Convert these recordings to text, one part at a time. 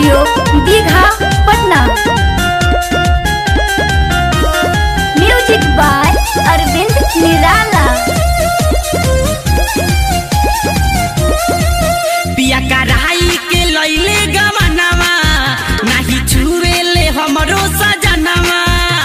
studio Digha Patna music by Arvind Nirala पिया कराई के लैले गवनवा नाही छुएले हमरो सजनवा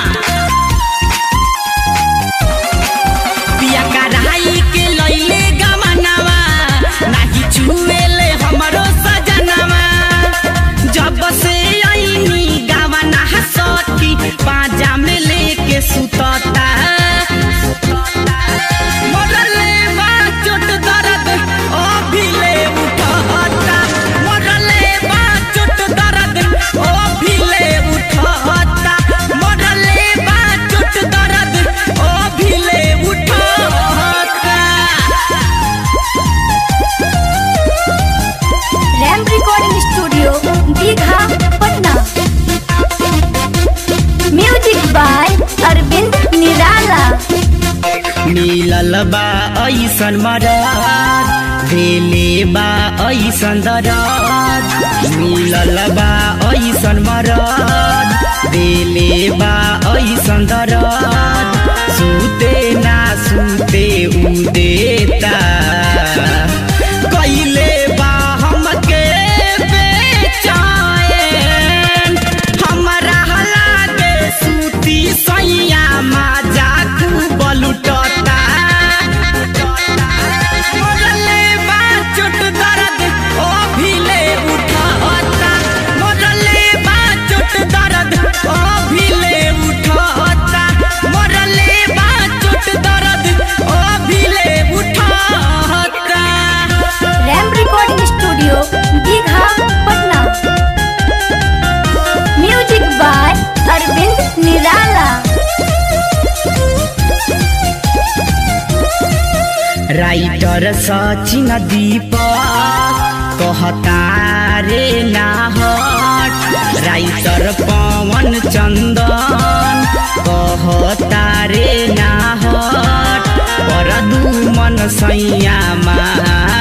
पिया कराई के लैले गवनवा नाही छुएले हमरो सजनवा जब से आईनी गवना सखी पाजा में लेके सुतता मोरले बा चोट दर्द ओ भिले उठता मोरले बा चोट दर्द ओ भिले उठता मोरले बा चोट दर्द ओ भिले उठता Ram recording studio Digha Patna music by Arvind Nirala मिलल बा ऐसन मरद भेले बा ऐसन दरद मिलल बा ऐसन मरद भेले बा ऐसन दरद सुते ना सुते उ देता कैले बा हमके बेचैन हमरा लागे सूती सैया माजा खूब लुटता मोरले बा चोट दर्द ओ भिले उठता मोरले बा चोट दर्द ओ भिले उठता मोरले बा चोट दर्द ओ भिले उठता Ram recording studio Digha Patna music by Arvind Nirala writer Sachin दीपक कहता रे नाहट राइटर पवन चन्दन कहता रे नाहट पर दुमन सैया